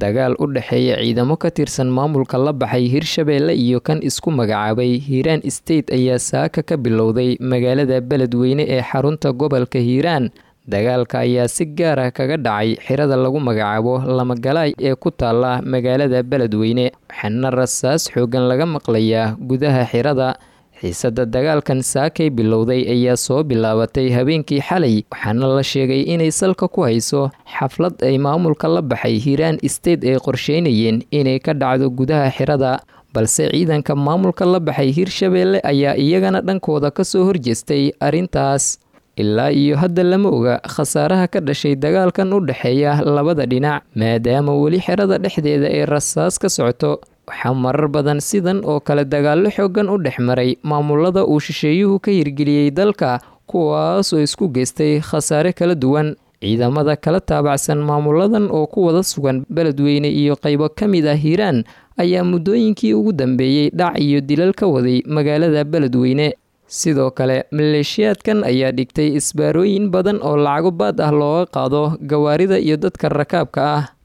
dagaal u dhexeeya ciidamo ka tirsan maamulka la baxay hirshabeelle iyo kan isku magacaabay hiiraan state ayaa saaka ka bilowday magaalada beledweyne ee xarunta gobolka hiiraan dagaalka ayaa si gaar ah kaga dhacay xirada lagu magacaabo lamagalaay ee ku taala magaalada beledweyne waxaana rasaas xoogan laga maqlayaa gudaha xirada xiisada dagaalkan saakay bilowday ayaa soo bilaabatay habeenkii xalay waxaana la sheegay inay salka ku hayso xaflad ay maamulka la baxay hiiraan state ay qorsheynayeen inay ka dhacdo gudaha xirada balse ciidanka maamulka la baxay hirshabeelle ayaa iyagana dhankooda kasoo horjeestay arrintaas ilaa iyo hadda lama oga khasaaraha ka dhashay dagaalkan u dhexeeya labada dhinac maadaama weli xerada dhexdeeda ay rasaas ka socoto waxaa marar badan sidan oo kale dagaallo xoogan u dhex maray maamulada uu shisheeyuhu ka hirgeliyey dalka kuwaasoo isku geystay khasaare kala duwan ciidamada kala taabacsan maamuladan oo ku wada sugan beledweyne iyo qaybo ka mid ah hiiraan ayaa muddooyinkii ugu dambeeyey dhac iyo dilal ka waday magaalada beledweyne sidoo kale maleeshiyaadkan ayaa dhigtay isbaarooyin badan oo lacago baad ah looga qaado gawaarida iyo dadka rakaabka ah